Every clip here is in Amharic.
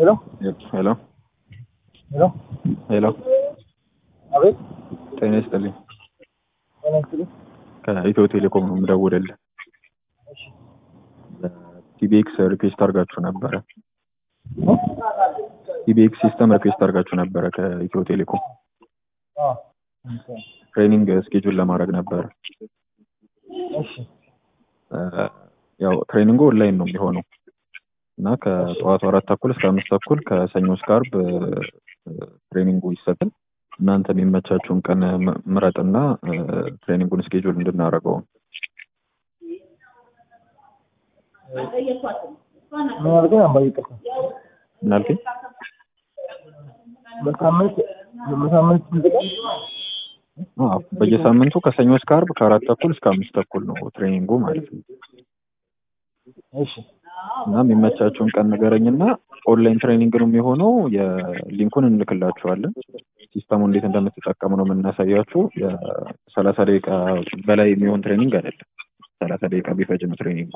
ሄሎ ሄሎ ሄሎ ሄሎ አቤት ጤና ይስጥልኝ። ጤና ይስጥልኝ። ከኢትዮ ቴሌኮም ነው የምደውልልህ። እሺ ቲቢኤክስ ሪኩዌስት አድርጋችሁ ነበረ። ቲቢኤክስ ሲስተም ሪኩዌስት አድርጋችሁ ነበረ ከኢትዮ ቴሌኮም አዎ ትሬኒንግ ስኬጁል ለማድረግ ነበረ። እሺ እ፣ ያው ትሬኒንጉ ኦንላይን ነው የሚሆነው እና ከጠዋቱ አራት ተኩል እስከ አምስት ተኩል ከሰኞ እስከ ዓርብ እ፣ ትሬኒንጉ ይሰጣል። እናንተ የሚመቻችሁን ቀን ም- ምረጥና እ፣ ትሬኒንጉን ስኬጁል እንድናደርገው ምን አልከኝ? አምባ ይቅርታ። ምን አልከኝ? በሳምንት በሳምንት ስንት ቀን? አዎ፣ በየሳምንቱ ከሰኞ እስከ ዓርብ ከአራት ተኩል እስከ አምስት ተኩል ነው ትሬኒንጉ ማለት ነው። እሺ እና የሚመቻችሁን ቀን ንገረኝና ኦንላይን ትሬኒንግ ነው የሚሆነው። የሊንኩን እንልክላችኋለን። ሲስተሙ እንዴት እንደምትጠቀሙ ነው የምናሳያችሁ። የሰላሳ ደቂቃ በላይ የሚሆን ትሬኒንግ አይደለም። ሰላሳ ደቂቃ ቢፈጅ ነው ትሬኒንጉ።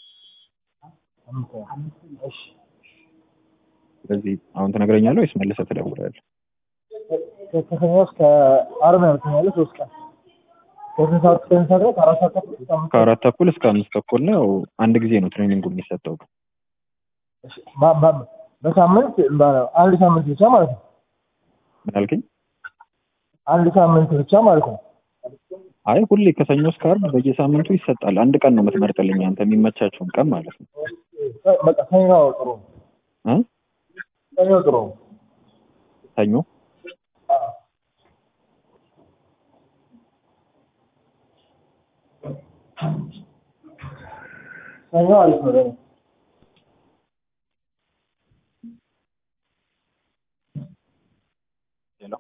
እሺ ስለዚህ አሁን ትነግረኛለህ ወይስ መልሰህ ትደውላለህ? ከ- ከሰኞ እስከ ዓርብ ነው የምትኛለህ? ሶስት ቀን ከስንት ሰዓት እስከ ስንት ሰዓት ነው? ከአራት ሰዓት ተኩል እስከ አምስት ሰዓት? ከአራት ተኩል እስከ አምስት ተኩል ነው። ያው አንድ ጊዜ ነው ትሬኒንጉ የሚሰጠው። እሺ በ- በ- በሳምንት በ- አንድ ሳምንት ብቻ ማለት ነው። ምን አልከኝ? አንድ ሳምንት ብቻ ማለት ነው። አይ ሁሌ ከሰኞ እስከ ዓርብ በየሳምንቱ ይሰጣል። አንድ ቀን ነው የምትመርጥልኝ አንተ የሚመቻችሁን ቀን ማለት ነው። በቃ ሰኞ ጥሩ ነው። እ? ሰኞ ጥሩ ነው። ሰኞ አዎ። ሰኞ አሪፍ ነው ለእኔ። ሄሎ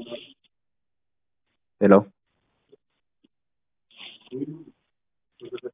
ሄሎ